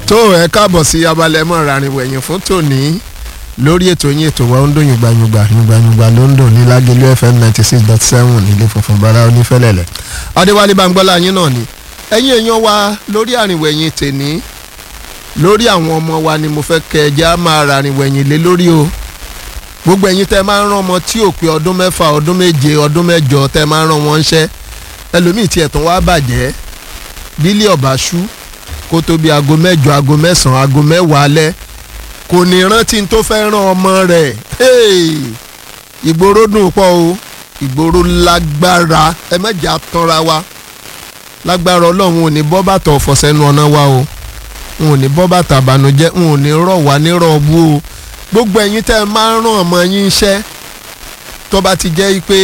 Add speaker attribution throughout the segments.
Speaker 1: tó ẹ káàbọ̀ sí abalẹ̀ mọ́ rarin wẹ̀yìn fún tòní lórí ètò yín ètò wa ó ń dún yùgbàyùgbà yùgbàyùgbà ló ń dùn ní lágẹ̀lú fm ninety six dot seven nílé funfun bára onífẹ̀lẹ̀lẹ̀ adéwálé bangbọ́lá yín náà ni ẹ̀yin èèyàn wa lórí àrìnwẹ̀yìn tèní lórí àwọn ọmọ wa ni mo fẹ́ kẹ́ ẹ já máa ràrìnwẹ̀yìn lé lórí o gbogbo ẹ̀yin tẹ́ máa ń rán ọmọ tí ò pé ọdún mẹ́fà ọdún méje ọdún mẹ́jọ tẹ́ máa ń rán wọn ṣẹ́ ẹlòmíì tiẹ̀ tún wá bàjẹ́ bílí ọ̀bàṣú kó tó bí aago mẹ́jọ aago mẹ́sàn-án aago mẹ́wàá alẹ́ kò ní rántí tó fẹ́ rán ọmọ rẹ̀ ìgboro dùn pọ̀ o ìgboro lágbára ẹ mẹ́jà tanra wa lágbára ọlọ́run ò ní bọ́ bàtà ọ̀fọ̀ sẹ́nu ọ̀nà wa o n ò ní bọ́ bàtà àbànújẹ́ n ò ní rọ̀ wá nírọ̀ bú o gbogbo ẹ̀yin tẹ́ ẹ máa ń rán ọmọ yín iṣẹ́ tó bá ti jẹ́ pé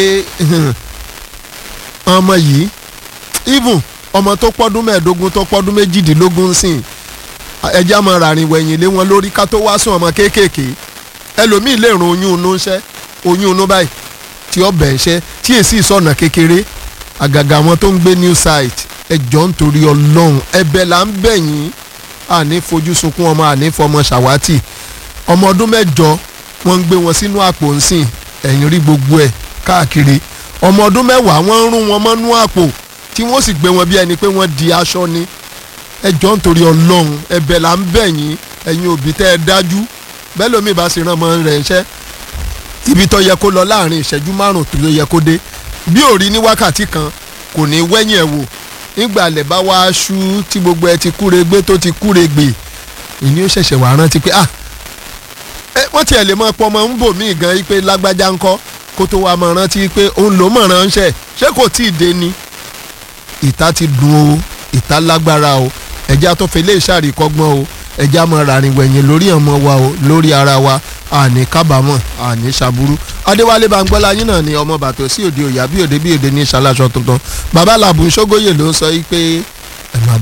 Speaker 1: ọmọ yìí even ọmọ tó pọ́dún mẹ́ẹ̀ẹ́dógún tó pọ́dún méjìdínlógún sìn ẹja máa ràrìn wẹ̀yìn lé wọn lórí ká tó wá sùn ọmọ kéékèèké ẹlòmíì lè rún oyún inú ńṣẹ́ oyún inú báyìí tí ó bẹ̀ ńṣẹ́ tí èsì ìsọ̀nà kékeré àgàgà àwọn tó ń gbé new site ẹjọ́ nítorí ọlọ́run ẹ̀bẹ̀ là ń bẹ̀ yín àní fojú sunkún ọmọ àní fọmọ ṣàwátì ọmọ ọdún mẹ́jọ wọ́n ń gbé wọn sínú àpò ńsìn ẹ̀yìn rí gbogbo ẹ̀ káàkiri ọmọ ọdún mẹ́wàá wọ́n ń rún wọn mọ́nú àpò tí wọ́n sì gbé wọn bí ẹni pé wọ́n di aṣọ ni ẹjọ́ nítorí ọlọ́run ẹ̀bẹ̀ là ń bẹ̀ yín ẹ̀yin òbí tẹ́ ẹ dájú bẹ́ẹ̀ lómi bá sì rán ọmọ rẹ̀ ṣẹ́ ibi tó yẹ kó lọ láàrin ìṣẹ́jú márùn tó yẹ kó dé bí ò rí ní wákàtí kan kò ní wẹ́yìn ẹ̀ wò nígbà lẹ̀ bá wá aṣú tí gbogbo ẹ ti kúre gbé tó ti kúre gbè ìní ó ṣẹ̀ṣẹ̀ wà rántí pé ah ẹ wọ́n tiẹ̀ lè mọ pọ́ ọmọ ń bò mí gan pé lágbájá ń kọ́ kó tó wá mọ̀ rántí pé òun ló mọ̀ ránṣẹ́ ṣé kò tí ì dé ni ìta ti dùn o ìta lágbára o ẹ̀já tó fi lè ṣàríkọ́gbọ́n o ẹ̀já mọ̀ ràrìn wẹ̀yìn lórí ọmọ wa o lórí ara wa àní kábàámọ̀ àní ṣàbúrú adéwálé bangbọ́lá yín náà ni ọmọ bàtò sí òde òyà bí òde bí òde ní ṣaláṣọ tuntun bàbá làbùn ṣógóyè ló ń sọ yìí pé